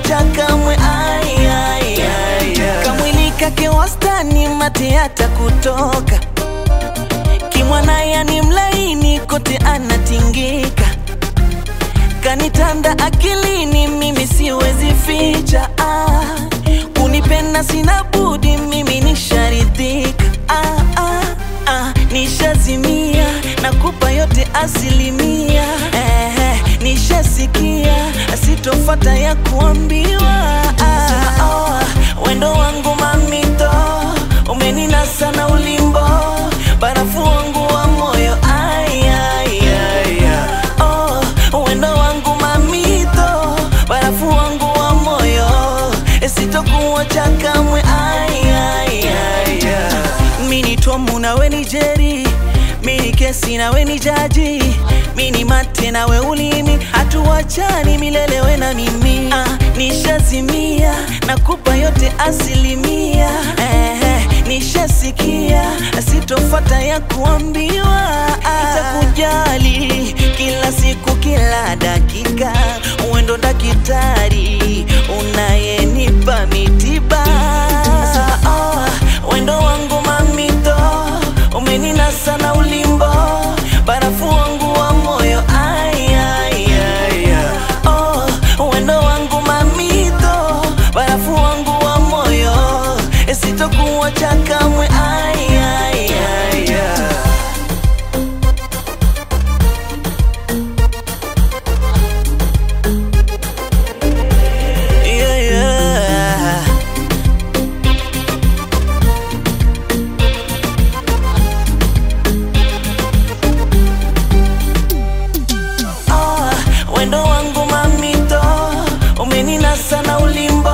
sitokuacha kamwe ai, ai, ai, ai. kamwili kake wastani mate hata kutoka kimwana yani mlaini kote anatingika kanitanda akilini mimi siwezi ficha ah, kunipenda sina budi mimi nisharidhika ah, ah, ah, nishazimia nakupa yote asilimia eh, eh, nishasikia sitofata ya kuambiwa ah, oh, wendo wangu mamito umeninasa na ulimbo barafu wangu wa moyo ai, ai, ai, ai. Oh, wendo wangu mamito barafu wangu wa moyo sitokuacha kamwe ai, ai, ai, ai. mini tomu nawe ni jeri mini kesi nawe ni jaji mini mate nawe ulimi hatuwachani milele we na mimi ah, nishazimia nakupa yote asilimia eh, eh, nishasikia sitofata ya kuambiwa itakujali kila siku kila dakika uendo dakitari unayenipa mitiba oh, wendo wangu mamito umeninasa na ulimbo barafu wangu wa moyo ai, ai, ai, ai. Oh, wendo wangu mamito barafu wangu wa moyo sitokuacha kamwe ai, ai, ai, ai. Yeah, yeah. Ah, wendo wangu mamito umeninasa na ulimbo